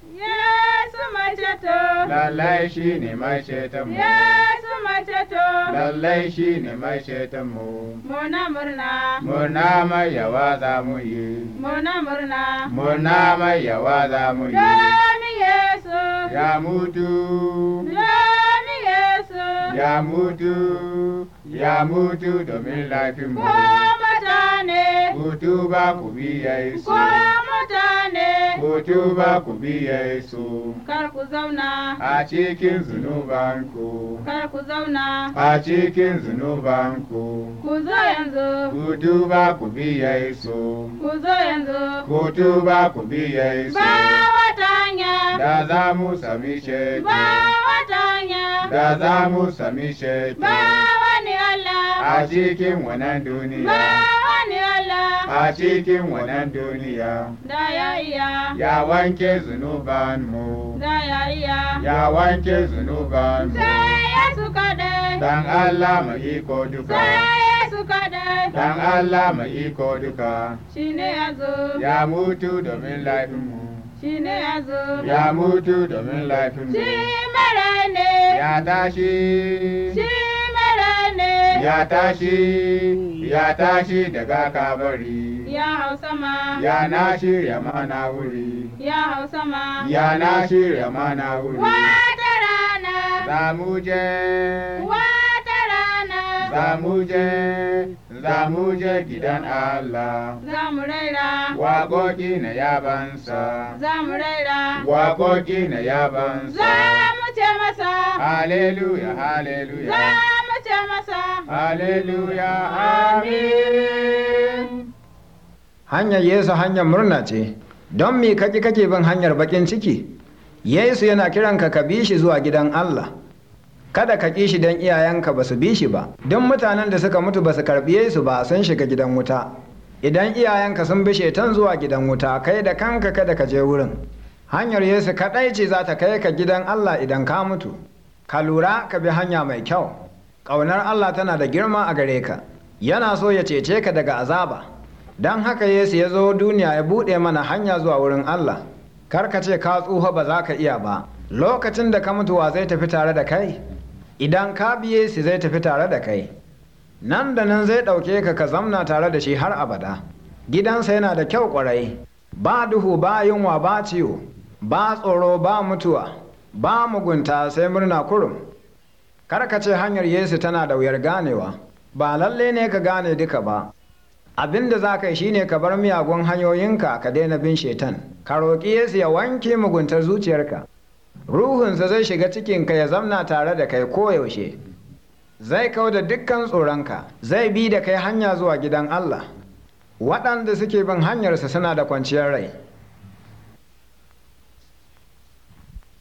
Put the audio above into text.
Yesu mai ceto. lallai shi ne mai ceton mu Yesu mai ceto. lallai shi ne mai ceton mu Muna murna. murna mai yawa za mu yi Muna murna. murna mai yawa za mu yi Domin Yesu. ya mutu Domin Yesu. ya mutu ya mutu domin laifin Ko mu mutane. ku tuba ku bi Yesu Ko mutane. ku tuba ku bi Yesu Kar ku zauna. a cikin zunubanku Kar ku zauna. a cikin zunubanku Ku zo yanzu. ku tuba ku bi Yesu Ku zo yanzu. ku tuba ku bi Yesu Ba wata hanya. da za mu sami ceto Ba wata hanya. da za mu sami ceto Ba wani Allah. a cikin wannan Ba duniya wani Allah. a cikin wannan duniya Da ya iya. ya wanke zunubanmu Da ya iya. ya wanke zunubanmu Sai Yesu kaɗai. dan Allah mai iko duka Sai Yesu kaɗai. dan Allah mai iko duka Shi ne ya zo. ya mutu domin laifinmu Shi ne ya zo. ya mutu domin laifinmu Shi mere ne. ya tashi Shi mere ne. ya tashi ya tashi daga kabari Ya hau sama. ya na shirya mana wuri Ya hau sama. ya na shirya mana wuri Wata rana. za mu je Wata rana. za mu je za mu je gidan Allah Za mu raira. waƙoƙi na yabansa Za mu raira. waƙoƙi na Za yabansa mu ce masa. haleluya Za haleluya mu ce masa. haleluya amin hanyar yesu hanyar murna ce don me kake kake bin hanyar bakin ciki yesu yana kiranka ka bi shi zuwa gidan allah kada ka ƙi shi don iyayenka ba su bi shi ba don mutanen da suka mutu ba su karɓi yesu ba sun shiga gidan wuta idan iyayenka sun bi shetan zuwa gidan wuta kai da kanka kada ka je wurin hanyar yesu kaɗai ce za ta kai ka gidan allah idan ka mutu ka lura ka bi hanya mai kyau ƙaunar allah tana da girma a gare ka yana so ya cece ka daga azaba don haka yesu ya zo duniya ya buɗe mana hanya zuwa wurin allah kar ka ce ka tsufa ba za ka iya ba lokacin da ka mutuwa zai tafi tare da kai idan ka biye shi zai tafi tare da kai nan da nan zai ɗauke ka ka zamna tare da shi har abada gidansa yana da kyau ƙwarai ba duhu ba yunwa ba ciwo ba tsoro ba mutuwa ba mugunta sai murna kurum kar ka ce hanyar yesu tana da wuyar ganewa ba lalle ne ka gane duka ba abin da za ka yi shine ka bar miyagun hanyoyinka ka daina bin shetan ka roƙi yesu ya wanke muguntar zuciyarka ruhunsa zai shiga cikinka ya zamna tare da kai koyaushe zai kau da dukkan tsoronka zai bi da kai hanya zuwa gidan allah waɗanda suke bin hanyarsa suna da kwanciyar rai